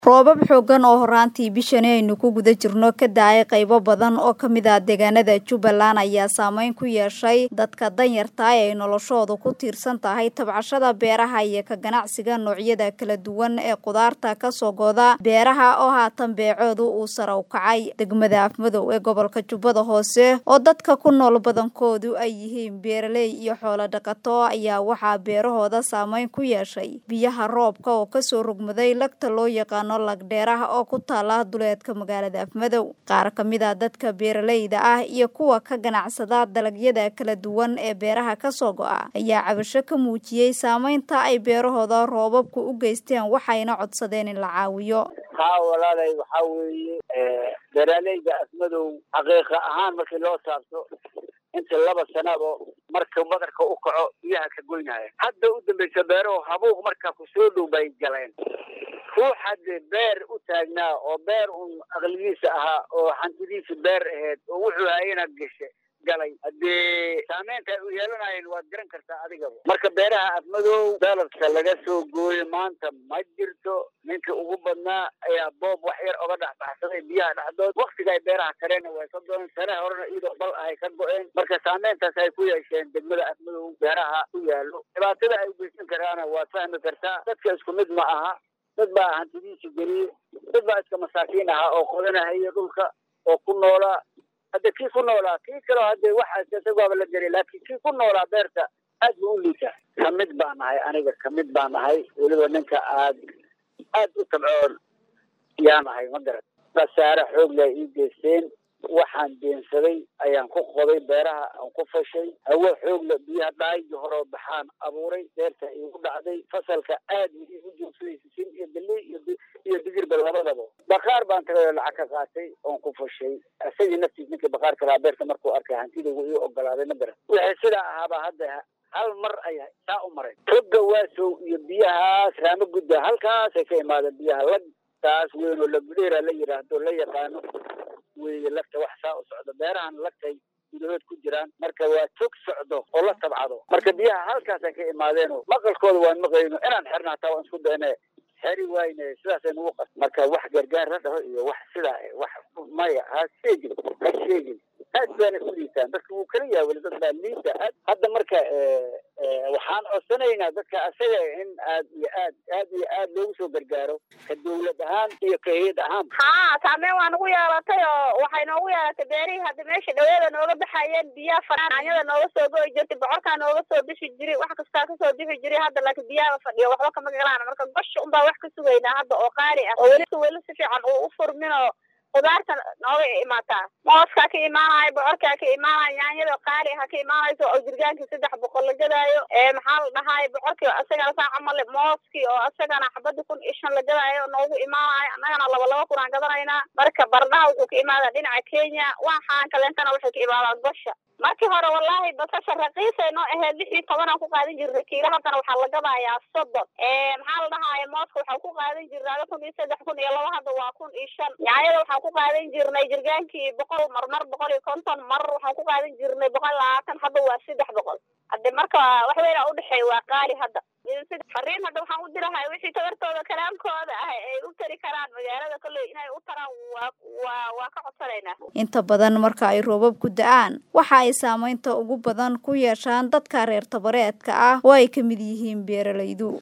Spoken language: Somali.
roobab xooggan oo horaantii bishani aynu ku guda jirno ka da-ay qaybo badan oo ka mid ah deegaanada jubbaland ayaa saameyn ku yeeshay dadka danyarta ee ay noloshoodu ku tiirsan tahay tabcashada beeraha iyo ka ganacsiga noocyada kala duwan ee qudaarta kasoo gooda beeraha oo haatan beecoodu uu sare u kacay degmada afmadow ee gobolka jubbada hoose oo dadka ku nool badankoodu ay yihiin beeraley iyo xoolo dhaqato ayaa waxaa beerahooda saameyn ku yeeshay biyaha roobka oo kasoo rogmaday lagta loo yaqaano lagdheeraha oo ku taala duleedka magaalada afmadow qaar ka mid a dadka beeraleyda ah iyo kuwa ka ganacsada dalagyada kala duwan ee beeraha kasoo go-a ayaa cabasho ka muujiyey saameynta ay beerahooda roobabku u geysteen waxayna codsadeen in la caawiyo haa walaalay waxaa weeye beeraaleyda afmadow xaqiiqa ahaan markii loo saabto inta laba sanaba marka badarka u kaco biyaha ka goynaya hadda u dambaysa beerahu habuuq markaa ku soo dhow bay galeen ruux hadde beer u taagnaa oo beer un aqligiisa ahaa oo hantidiisa beer ahayd oo wuxuu hayana gashe galay haddee saameynta ay u yeelanayeen waad garan kartaa adigaba marka beeraha afmadow daladka laga soo gooyo maanta ma jirto ninka ugu badnaa ayaa boob wax yar oga dhex baxsaday biyaha dhexdood waktiga ay beeraha kareen way ka go-een sane horena iyadoo bal ahay ka go-een marka saameyntaas ay ku yeesheen degmada afmadow beeraha ku yaalo dhibaatada ay ugeysan karaana waad fahmi kartaa dadka isku mid ma aha dad baa hantidiisa geliyey dad baa iska masaakiin ahaa oo qodanahaya dhulka oo ku noolaa hadde kii ku noolaa kii kaleo hadde waxaas isagaaba la gelay laakiin kii ku noolaa beerta aad buu u liitaa kamid baan nahay aniga kamid baan nahay weliba ninka aad aad u tabcoon yaa nahay ma garan khasaare xoog leh ii geysteen waxaan deensaday ayaan ku qoday beeraha aan ku fashay hawo xoogla biyaha dhaayigii horeo baxaan abuuray beerta iigu dhacday fasalka aad iigu joogsaday sisin iyo galey iyo digirba labadaba bakaar baan tagay oo lacag ka qaatay oon ku fashay isagii naftiis ninkii bakaarka lahaa beerta markuu arkay hantidaygu ii ogolaaday ma garan wixii sidaa ahaaba hadda hal mar ay saa u maray toga waasow iyo biyahaas raamo gudda halkaasay ka imaadeen biyaha lag taas weyn oo lagudheera la yidhaahdo la yaqaano weye lagta wax saa u socdo beerahan lagtay gudahood ku jiraan marka waa tog socdo oo la tabcado marka biyaha halkaasay ka imaadeeno maqalkooda waan maqayno inaan xirna hataa waan isku dayne xeri wayne sidaasay nagu qas marka wax gargaar la dhaho iyo wax sidaa wax maya ha sheegin ha sheegin aad baana u liitaan dadka wuu kala yahay weli dad baa liita aad hadda marka waxaan codsanaynaa dadka asaga in aad iyo aad aad iyo aad loogu soo gargaaro ka dawlad ahaan iyo ka hayad ahaan haa saameyn waa nagu yeelatay oo waxay noogu yeelatay beerihii hadda meesha dhaweeda nooga baxayeen biyaha fanaanyada nooga soo go'i jirtay bocorkaa nooga soo bixi jiray wax kastaa kasoo bixi jiray hadda laakiin biyaha fadhiyo waxba kama galaan marka gosha unbaa wax ka sugaynaa hadda oo qaali ah oo weli weli si fiican uu u furmin oo qudaarta nooga imaataa mooskaa ka imaanayo bocorkaa ka imaanayo yaanyada qaali ha ka imaanayso oo jirgaankii saddex boqol la gadaayo maxaa la dhahaay bocorkii asagana saa camale mooskii oo asagana xabadii kun iyo shan la gadaayo noogu imaanayo annagana laba laba kun aan gadanaynaa marka bardhaha wuxuu ka imaadaa dhinaca kenya waxaan kaleentana waxay ka imaadaan gosha markii hore wallaahi basasha raqiisay noo ahayd lix iyo toban aan ku qaadan jirnay kiilo haddana waxaa la gadayaa soddon maxaa la dhahaaya mooska waxaan ku qaadan jirnay kun iyo saddex kun iyo laba hadda waa kun iyo shan yaanyada waxaan ku qaadan jirnay jirgaankii boqol mar mar boqol iyo konton mar waxaan ku qaadan jirnay boqol labaatan hadda waa saddex boqol hadde marka wax weynaa udhexeeya waa qaali hadda fariin hadda waxaan u dirahay wixii tabartooda kalaamkooda ah ay u tari karaan magaalada kolley inay u taraan waa waa ka codsanaynaa inta badan marka ay roobab ku da-aan waxa ay saameynta ugu badan ku yeeshaan dadka reer tabareedka ah oo ay ka mid yihiin beeralaydu